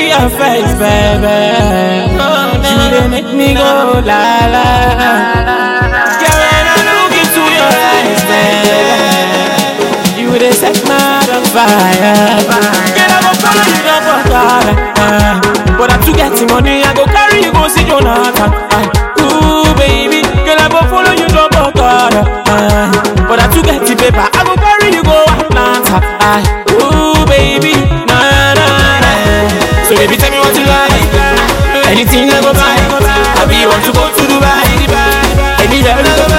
see your face, baby. You dey make me go la la. Girl, when I look into your eyes, baby, you dey set my heart on fire. Girl, I go follow you down for God. But I too get the money, I go carry you go see Jonathan. Ooh, baby, girl, I go follow you down for God. But I too get the paper, I go carry you go Atlanta. Ooh, baby, na na na. So baby, tell me what you like. Anything I go buy. I be want to go to Dubai. Anywhere I go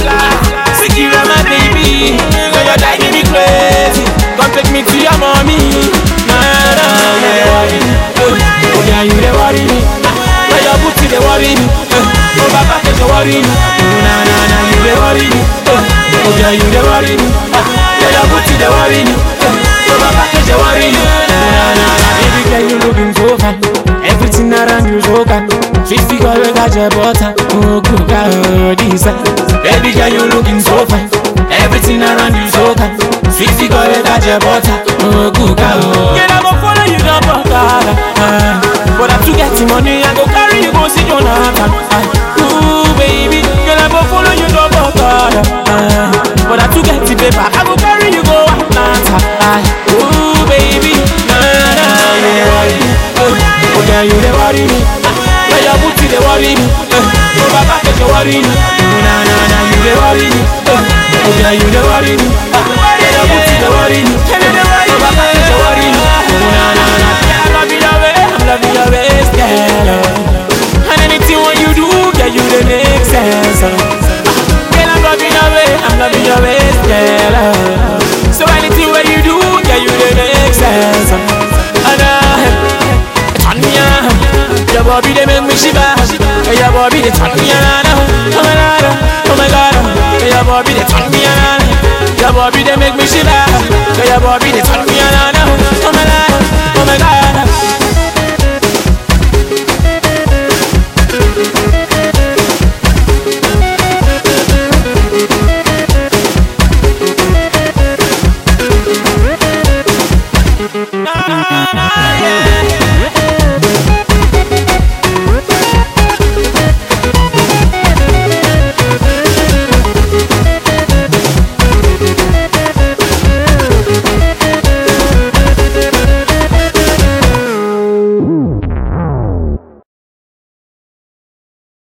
fly. Secure my baby. Girl, you're driving me crazy. Come take me to your mommy. Nah, nah, you dey worry me. Oh yeah, you dey worry me. Now your booty dey worry me. Oh Baba, you dey worry me. Oh na na na, you dey worry me. Oh yeah, you dey worry me. Now your booty dey worry me. Oh Baba, you dey worry me. Oh na na na, baby girl, you looking so fine. Everything around you so kind. Sweet figure, you got your butter. Oh good God, this Baby girl, you looking so fine. Everything around you so kind. Sweet figure, you got your butter. Oh good God. Girl, I go follow you down for God. Uh, but I too get the money, I go carry you go see Jonathan. Uh, ooh baby, girl, I go follow you down for God. Uh, but I too get the paper, I go carry you go Atlanta. Uh, ooh baby, na na na, yeah. Oh, oh yeah, you dey worry me. Now your booty dey worry me. Eh, Oh Baba, you dey worry me. Oh na na na, you dey worry me. Eh, Oh yeah, you dey worry me. Now your booty dey worry me. Oh Baba, you dey worry me. Oh na na na, yeah, I'm loving your way, I'm loving your ways, girl. oh. And anything what you do, yeah, you dey make sense. oh. Girl, I'm loving your way, I'm loving your ways, girl. oh. So anything what you do, yeah, you dey make sense. oh. And uh, turn me on. Your body they make me shiver. Hey, Your body they turn me on. Oh my god, oh my god. Hey, Your body they turn me on. Your body they make me shiver. Hey, Your body they turn me on. Oh my god, oh my god. Na, na, na, yeah.